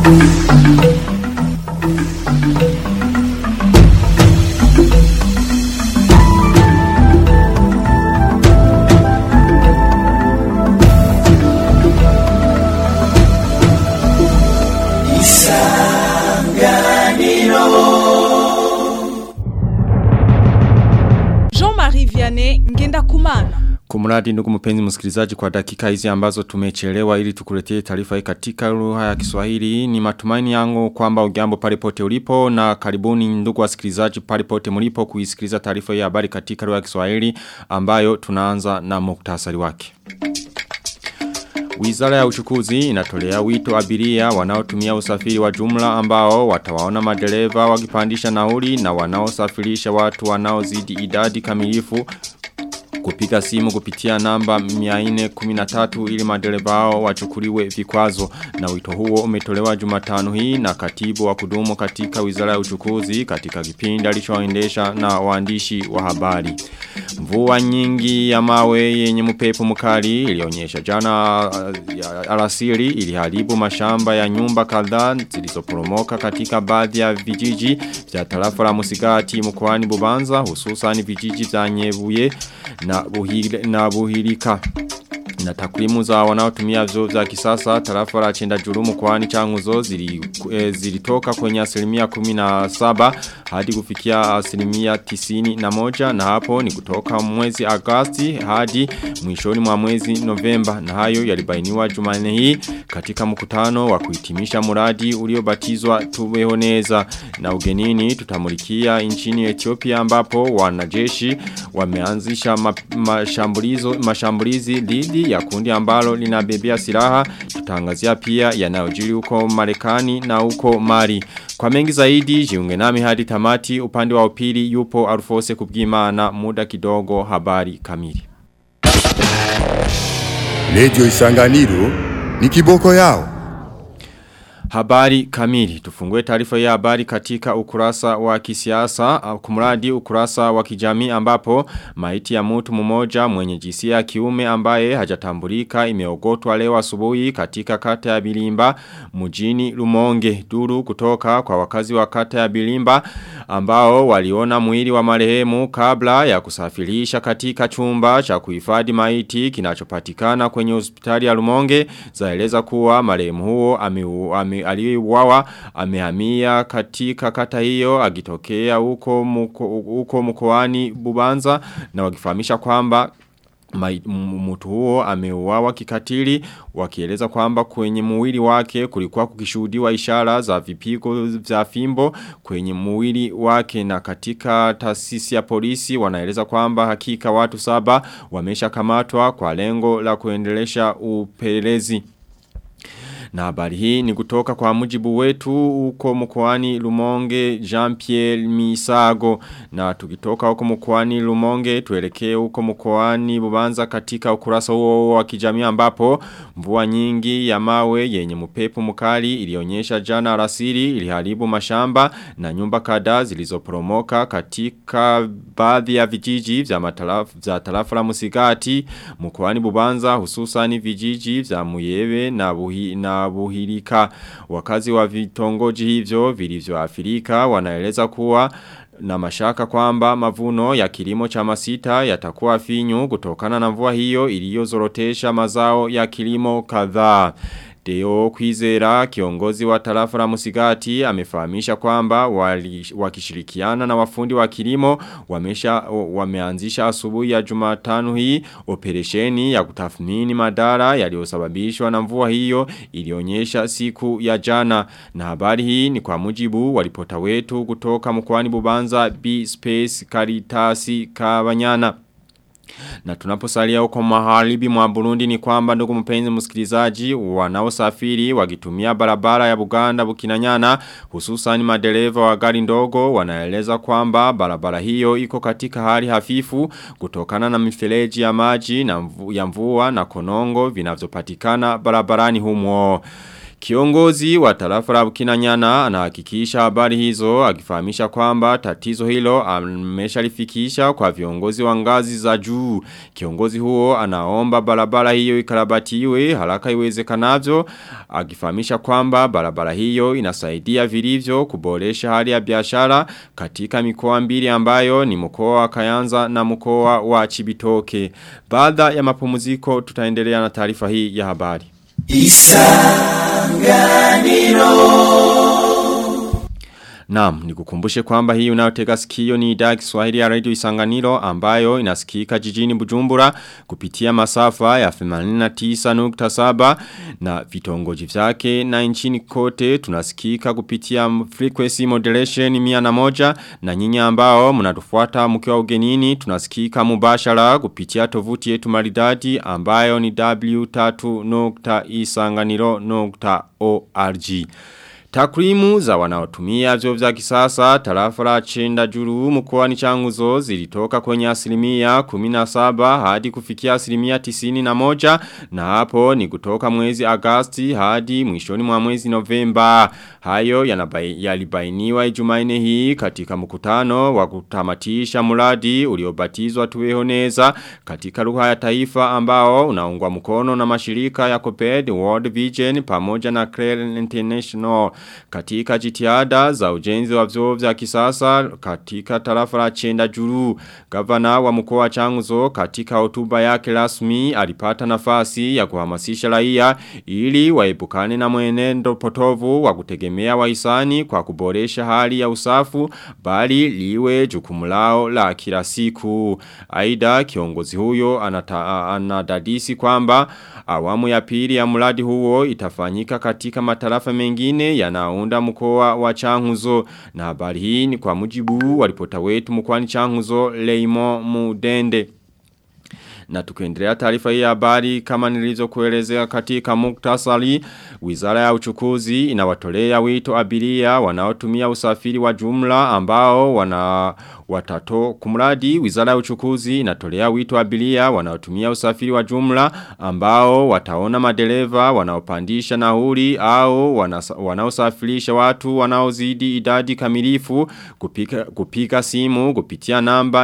Jean-Marie Vianney Ngenda Kumana. Kumradi ndugu mpenzi msikilizaji kwa dakika hizi ambazo tumechelewa ili tukuletee taarifa hii katika lugha ya Kiswahili ni matumaini yangu kwamba ujambo pale pote ulipo na karibuni ndugu wasikilizaji pale pote mlipo kuisikiliza taarifa hii ya habari katika lugha ya Kiswahili ambayo tunaanza na muktasari wake. Wizara ya uchukuzi inatolea wito abiria wanaotumia usafiri wa jumla ambao watawaona madereva wakipandisha nauli na wanaosafirisha watu wanaozidi idadi kamilifu kupiga simu kupitia namba 413 ili madereva hao wachukuliwe vikwazo na wito huo umetolewa Jumatano hii na katibu wa kudumu katika Wizara ya Uchukuzi katika kipindi alichoendesha na waandishi wa habari. Mvua nyingi ya mawe yenye mpepo mkali ilionyesha jana uh, alasiri iliharibu mashamba ya nyumba kadhaa zilizoporomoka katika baadhi ya vijiji vya tarafa la Musigati mkoani Bubanza hususan vijiji vya Nyebuye na buhile, na buhilika na takwimu za wanaotumia vyoo vya kisasa tarafa la chenda juru mkoani changuzo zili, e, zilitoka kwenye asilimia 17 hadi kufikia asilimia 91 na hapo ni kutoka mwezi Agosti hadi mwishoni mwa mwezi Novemba na hayo yalibainiwa Jumanne hii katika mkutano wa kuhitimisha muradi uliobatizwa Tubehoneza na ugenini tutamulikia nchini Ethiopia ambapo wanajeshi wameanzisha ma, mashambulizo mashambulizi dhidi ya kundi ambalo linabebea silaha tutangazia pia yanayojiri huko Marekani na huko Mali kwa mengi zaidi jiunge nami hadi tamati upande wa upili yupo Arufose kubwimana muda kidogo habari kamili Lejo Isanganiro ni kiboko yao. Habari kamili. Tufungue taarifa ya habari katika ukurasa wa kisiasa, kumradi ukurasa wa kijamii ambapo maiti ya mtu mmoja mwenye jinsia ya kiume ambaye hajatambulika imeogotwa leo asubuhi katika kata ya Bilimba mjini Lumonge. Duru kutoka kwa wakazi wa kata ya Bilimba ambao waliona mwili wa marehemu kabla ya kusafirisha katika chumba cha kuhifadhi maiti kinachopatikana kwenye hospitali ya Lumonge zaeleza kuwa marehemu huo ame, ame aliyeuawa amehamia katika kata hiyo agitokea huko muko, huko mkoani Bubanza na wakifahamisha kwamba mtu huo ameuawa kikatili wakieleza kwamba kwenye mwili wake kulikuwa kukishuhudiwa ishara za vipigo vya fimbo kwenye mwili wake na katika taasisi ya polisi wanaeleza kwamba hakika watu saba wameshakamatwa kwa lengo la kuendelesha upelezi. Na habari hii ni kutoka kwa mujibu wetu uko mkoani Lumonge Jean-Pierre Misago na tukitoka huko mkoani Lumonge tuelekee huko mkoani Bubanza katika ukurasa huo wa kijamii ambapo mvua nyingi ya mawe yenye mpepo mkali ilionyesha jana alasiri iliharibu mashamba na nyumba kadhaa zilizoporomoka katika baadhi ya vijiji vya matarafu vya tarafa la Musigati mkoani Bubanza hususan vijiji vya Muyebe na Buhi na buhirika. Wakazi wa vitongoji hivyo vilivyoathirika wanaeleza kuwa na mashaka kwamba mavuno ya kilimo cha masita yatakuwa finyu kutokana na mvua hiyo iliyozorotesha mazao ya kilimo kadhaa. Deo Kwizera kiongozi wa tarafa la Musigati amefahamisha kwamba wali, wakishirikiana na wafundi wa kilimo wamesha wameanzisha asubuhi ya Jumatano hii operesheni ya kutathmini madhara yaliyosababishwa na mvua hiyo ilionyesha siku ya jana na habari hii ni kwa mujibu wa ripota wetu kutoka mkoani Bubanza B Space Karitasi Kabanyana na tunaposalia huko maharibi mwa Burundi ni kwamba ndugu mpenzi msikilizaji wanaosafiri wakitumia barabara ya Buganda Bukinanyana hususan madereva wa gari ndogo wanaeleza kwamba barabara hiyo iko katika hali hafifu kutokana na mifereji ya maji na mvu, ya mvua na konongo vinavyopatikana barabarani humo. Kiongozi wa tarafa la Bukinanyana anahakikisha habari hizo akifahamisha kwamba tatizo hilo ameshalifikisha kwa viongozi wa ngazi za juu. Kiongozi huo anaomba barabara hiyo ikarabatiwe haraka iwezekanavyo akifahamisha kwamba barabara hiyo inasaidia vilivyo kuboresha hali ya biashara katika mikoa mbili ambayo ni mkoa wa Kayanza na mkoa wa Chibitoke. Baada ya mapumziko tutaendelea na taarifa hii ya habari. Naam, nikukumbushe kwamba hii unayotega sikio ni idhaa ya Kiswahili ya Radio Isanganiro ambayo inasikika jijini Bujumbura kupitia masafa ya 89.7 na vitongoji vyake na nchini kote tunasikika kupitia frequency modulation 101 na nyinyi ambao mnatufuata mkiwa ugenini tunasikika mubashara kupitia tovuti yetu maridadi ambayo ni w3.isanganiro.org. Takwimu za wanaotumia vyo vya kisasa tarafa la chenda juru mkoani changuzo zilitoka kwenye asilimia 17 hadi kufikia asilimia 91 na hapo ni kutoka mwezi Agasti hadi mwishoni mwa mwezi Novemba. Hayo yalibainiwa ijumaine hii katika mkutano wa kutamatisha mradi uliobatizwa tuwehoneza katika lugha ya taifa ambao unaungwa mkono na mashirika ya COPED, World Vision pamoja na Clare International katika jitihada za ujenzi wa vyoo vya kisasa katika tarafa la chenda juru. Gavana wa mkoa wa Changuzo katika hotuba yake rasmi alipata nafasi ya kuhamasisha raia ili waepukane na mwenendo potovu wa kutegemea wahisani kwa kuboresha hali ya usafu bali liwe jukumu lao la kila siku. Aida kiongozi huyo anata, anadadisi kwamba awamu ya pili ya mradi huo itafanyika katika matarafa mengine yanaunda mkoa wa Changuzo na habari hii ni kwa mujibu wa ripota wetu mkoani Changuzo Leimo Mudende. Na tukiendelea taarifa hii ya habari kama nilizokuelezea katika muktasari, Wizara ya Uchukuzi inawatolea wito abiria wanaotumia usafiri wa jumla ambao wana watato kumradi Wizara ya Uchukuzi inatolea wito abiria wanaotumia usafiri wa jumla ambao wataona madereva wanaopandisha nauli au wanaosafirisha watu wanaozidi idadi kamilifu kupika, kupika simu kupitia namba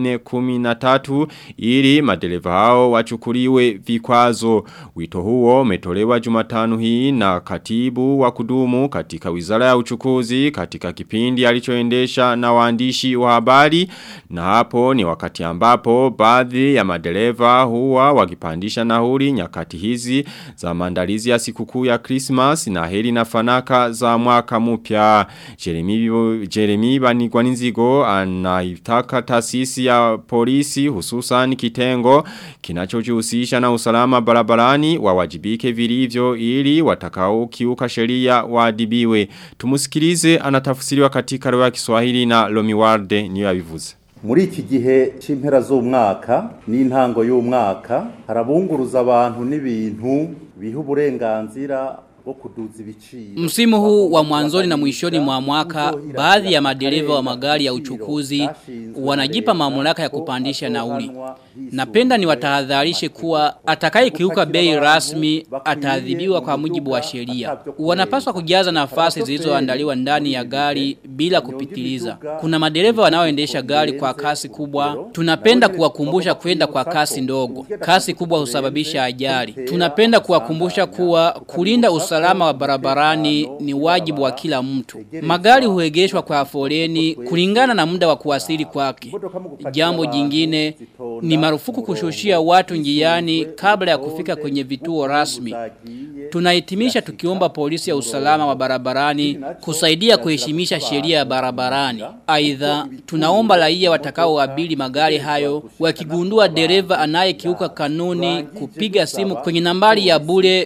413 ili madereva hao wachukuliwe vikwazo. Wito huo umetolewa Jumatano hii na katibu wa kudumu katika Wizara ya Uchukuzi katika kipindi alichoendesha na waandishi wa habari na hapo ni wakati ambapo baadhi ya madereva huwa wakipandisha nauli nyakati hizi za maandalizi ya sikukuu ya Christmas na heri na fanaka za mwaka mpya. Jeremy Jeremy Banigwaninzigo anaitaka taasisi ya polisi hususan kitengo kinachojihusisha na usalama barabarani wawajibike vilivyo ili watakao kiuka sheria waadibiwe. Tumusikilize anatafsiriwa katika lugha ya Kiswahili na Lomiwarde niyo yabivuze. muri iki gihe c'impera z'umwaka n'intango y'umwaka harabunguruza abantu n'ibintu biha uburenganzira Msimu huu wa mwanzoni na mwishoni mwa mwaka, baadhi ya madereva wa magari ya uchukuzi wanajipa mamlaka ya kupandisha nauli. Napenda ni watahadharishe kuwa atakaye kiuka bei rasmi ataadhibiwa kwa mujibu wa sheria. Wanapaswa kujaza nafasi zilizoandaliwa ndani ya gari bila kupitiliza. Kuna madereva wanaoendesha gari kwa kasi kubwa. Tunapenda kuwakumbusha kwenda kwa kasi ndogo. Kasi kubwa husababisha ajali. Tunapenda kuwakumbusha kuwa kulinda usalama wa barabarani ni wajibu wa kila mtu. Magari huegeshwa kwa foleni kulingana na muda wa kuwasili kwake. Jambo jingine ni marufuku kushushia watu njiani kabla ya kufika kwenye vituo rasmi. Tunahitimisha tukiomba polisi ya usalama wa barabarani kusaidia kuheshimisha sheria ya barabarani. Aidha, tunaomba raia watakaoabiri magari hayo wakigundua dereva anayekiuka kanuni kupiga simu kwenye nambari ya bure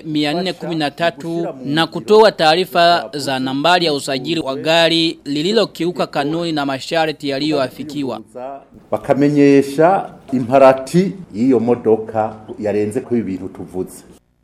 413 na kutoa taarifa za nambari ya usajili wa gari lililokiuka kanuni na masharti yaliyoafikiwa. bakamenyesha imparati y'iyo modoka yarenze ko ibintu tuvuze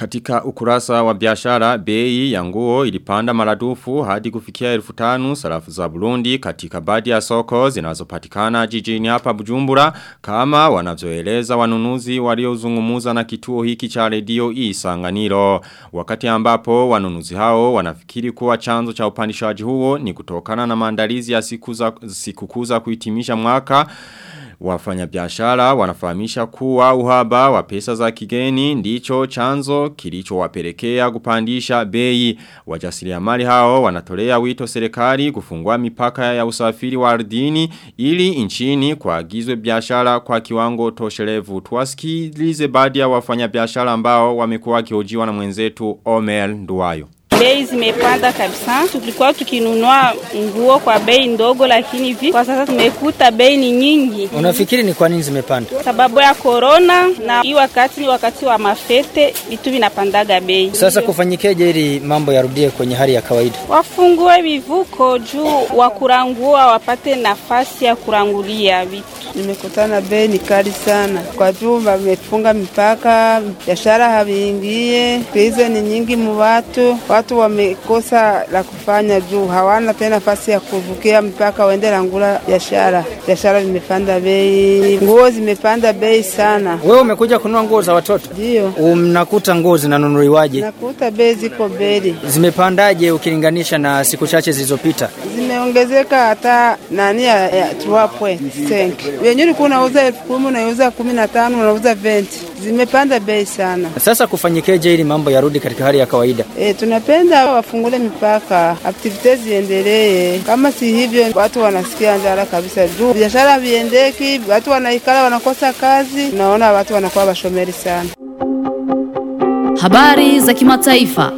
Katika ukurasa wa biashara bei ya nguo ilipanda maradufu hadi kufikia elfu tanu sarafu za Burundi katika baadhi ya soko zinazopatikana jijini hapa Bujumbura kama wanavyoeleza wanunuzi waliozungumuza na kituo hiki cha redio Isanganiro wakati ambapo wanunuzi hao wanafikiri kuwa chanzo cha upandishaji huo ni kutokana na maandalizi ya siku za sikukuu za kuhitimisha mwaka Wafanya biashara wanafahamisha kuwa uhaba wa pesa za kigeni ndicho chanzo kilicho wapelekea kupandisha bei. Wajasiriamali hao wanatolea wito serikali kufungua mipaka ya usafiri wa ardhini ili nchini kuagizwe biashara kwa kiwango toshelevu. Tuwasikilize baadhi ya wafanya biashara ambao wamekuwa wakihojiwa na mwenzetu Omer Nduwayo. Bei zimepanda kabisa. Tulikuwa tukinunua nguo kwa bei ndogo, lakini hivi kwa sasa tumekuta bei ni nyingi. Unafikiri ni kwa nini zimepanda? Sababu ya corona na hii wakati ni wakati wa mafete, vitu vinapandaga bei. Sasa kufanyikeje ili mambo yarudie kwenye hali ya kawaida? Wafungue vivuko juu wa kurangua wapate nafasi ya kurangulia vitu. Nimekutana bei ni kali sana, kwa juu wamefunga mipaka, biashara haviingie, krize ni nyingi mu watu, watu wamekosa la kufanya juu hawana tena nafasi ya kuvukia mpaka waende langula biashara. Biashara vimepanda bei, nguo zimepanda bei sana. Wewe umekuja kununua nguo za watoto? Ndio. Mnakuta nguo zinanunuliwaje? Nakuta bei ziko beli. Zimepandaje ukilinganisha na siku chache zilizopita? Zimeongezeka hata nani ya, ya 3.5. Wenyewe ulikuwa unauza elfu kumi unauza kumi na tano unauza 20. Zimepanda bei sana. Sasa kufanyikeje ili mambo yarudi katika hali ya kawaida? E, tunapenda wafungule mipaka, aktivite ziendelee. Kama si hivyo, watu wanasikia njara kabisa juu biashara viendeki, watu wanaikala wanakosa kazi, naona watu wanakuwa bashomeri sana. Habari za kimataifa.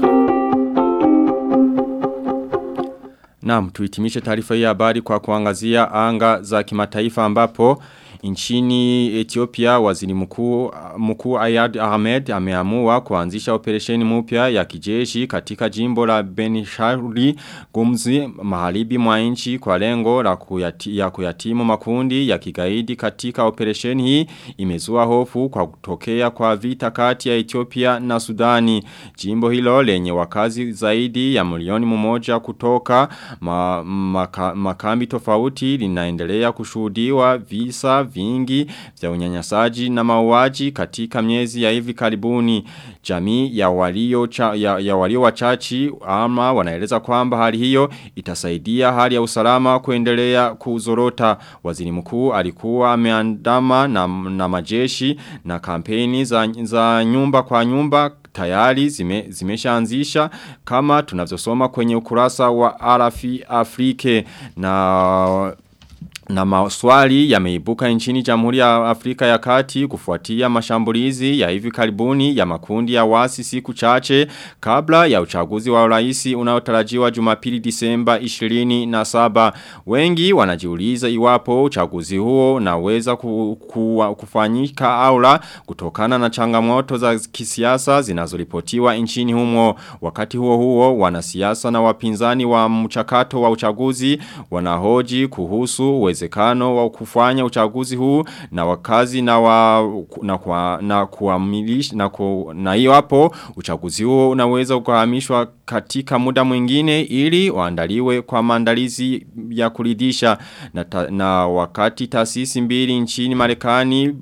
Naam, tuhitimishe taarifa hii ya habari kwa kuangazia anga za kimataifa ambapo Nchini Ethiopia waziri mkuu mkuu Ayad Ahmed ameamua kuanzisha operesheni mpya ya kijeshi katika jimbo la Benishari Gumzi maharibi mwa nchi kwa lengo la kuyati, ya kuyatimu makundi ya kigaidi katika operesheni hii imezua hofu kwa kutokea kwa vita kati ya Ethiopia na Sudani. Jimbo hilo lenye wakazi zaidi ya milioni mmoja kutoka ma, maka, makambi tofauti linaendelea kushuhudiwa visa vingi vya unyanyasaji na mauaji katika miezi ya hivi karibuni jamii ya walio cha, ya, ya walio wachachi ama wanaeleza kwamba hali hiyo itasaidia hali ya usalama kuendelea kuzorota waziri mkuu alikuwa ameandama na, na majeshi na kampeni za, za nyumba kwa nyumba tayari zime, zimeshaanzisha kama tunavyosoma kwenye ukurasa wa Arafi Afrike na na maswali yameibuka nchini Jamhuri ya Afrika ya Kati kufuatia mashambulizi ya hivi karibuni ya makundi ya wasi siku chache kabla ya uchaguzi wa rais unaotarajiwa Jumapili Disemba 27. Wengi wanajiuliza iwapo uchaguzi huo unaweza ku, ku, kufanyika au la kutokana na changamoto za kisiasa zinazoripotiwa nchini humo. Wakati huo huo wanasiasa na wapinzani wa mchakato wa uchaguzi wanahoji kuhusu uwezekano wa kufanya uchaguzi huu na wakazi na wa na kwa na kuamilisha na ku, na hiyo hapo uchaguzi huo unaweza kuhamishwa katika muda mwingine ili waandaliwe kwa maandalizi ya kuridhisha na, ta, na wakati taasisi mbili nchini Marekani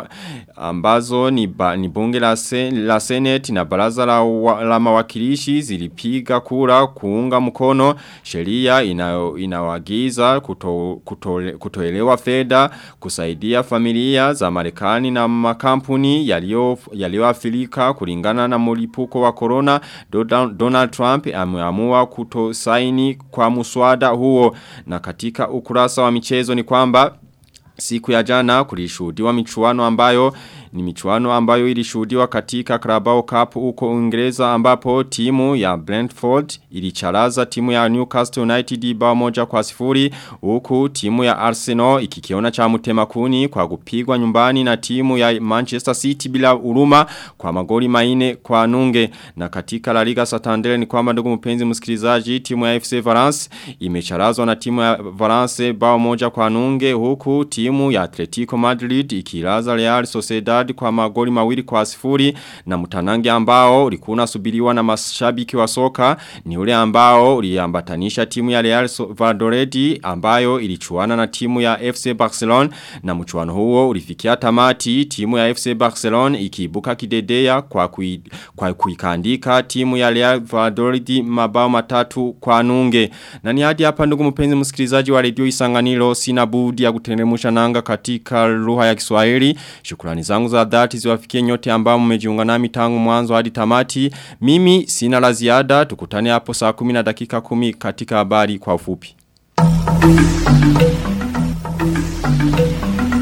ambazo ni, ba, ni bunge la, sen, la Senate na baraza la, wa, la mawakilishi zilipiga kura kuunga mkono sheria inawagiza kuto, kuto, kutoelewa fedha kusaidia familia za Marekani na makampuni yaliyoathirika kulingana na mlipuko wa corona Donald Trump ameamua kutosaini kwa muswada huo na katika ukurasa wa michezo ni kwamba Siku ya jana kulishuhudiwa michuano ambayo ni michuano ambayo ilishuhudiwa katika Carabao Cup huko Uingereza ambapo timu ya Brentford ilicharaza timu ya Newcastle United bao moja kwa sifuri huku timu ya Arsenal ikikiona cha mtemakuni kwa kupigwa nyumbani na timu ya Manchester City bila uruma kwa magoli maine kwa nunge na katika La Liga Santander ni kwamba ndugu mpenzi msikilizaji timu ya FC Valence imecharazwa na timu ya Valence bao moja kwa nunge huku timu ya Atletico Madrid ikilaza Real Sociedad Leopard kwa magoli mawili kwa sifuri na mtanange ambao ulikuwa unasubiriwa na mashabiki wa soka ni ule ambao uliambatanisha timu ya Real Valladolid ambayo ilichuana na timu ya FC Barcelona na mchuano huo ulifikia tamati timu ya FC Barcelona ikiibuka kidedea kwa kui, kwa kuikandika timu ya Real Valladolid mabao matatu kwa nunge na ni hadi hapa ndugu mpenzi msikilizaji wa redio Isanganiro sina budi ya kuteremusha nanga katika lugha ya Kiswahili shukrani zangu za dhati ziwafikie nyote ambao mmejiunga nami tangu mwanzo hadi tamati mimi sina la ziada tukutane hapo saa 10 na dakika 10 katika habari kwa ufupi